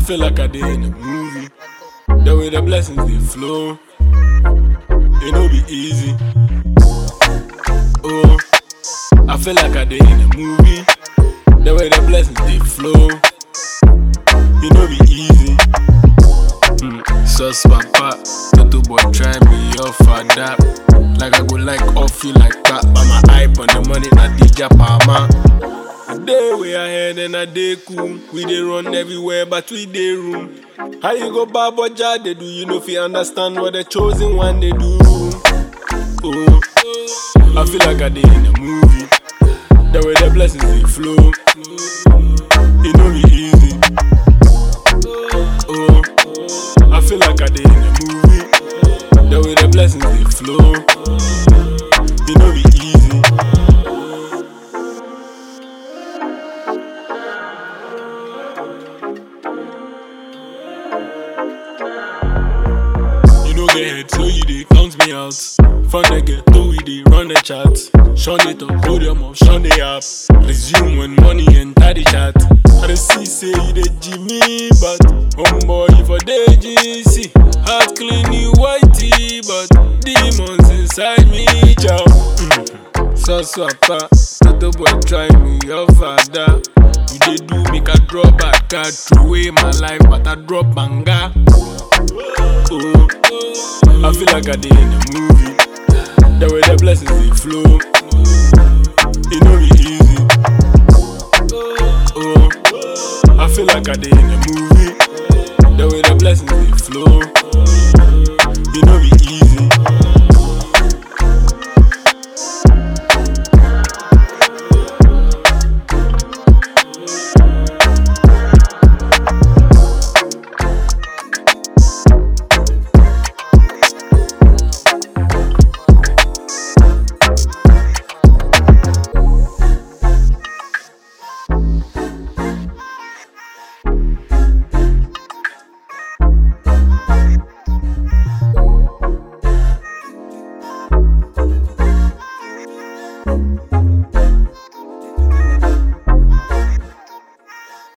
feel like I did in a movie. The way the blessings they flow, it no be easy. Oh, I feel like I did in a movie. The way the blessings they flow, it no be easy. Mm, Sus papa, Toto boy try me off for that. Like I go like off you like that, but my hype on the money na DJ Palma. Day way ahead and a day cool. We dey run everywhere, but we dey room. How you go baboja they do? You know if you understand what the chosen one they do. Oh, I feel like I did in a movie. The way the blessings they flow, it no be easy. Oh, I feel like I did in a movie. The way the blessings they flow, it no be easy. You know get head, so you dey count me out. From the ghetto, we dey run the chat. Shun it on podium of shun the app. Resume when money enter the chat. I dey see say you dey Jimmy, but homeboy you for dey GC. Heart clean you whitey, but demons inside me, chow. Mm. So swapper, Toto boy try me, your father. You dey do make I drop back, I throw away my life, but I drop banga. Oh, I feel like I did in a movie. The way the blessings they flow, it no be easy. Oh, I feel like I did in a movie. The way the blessings they flow,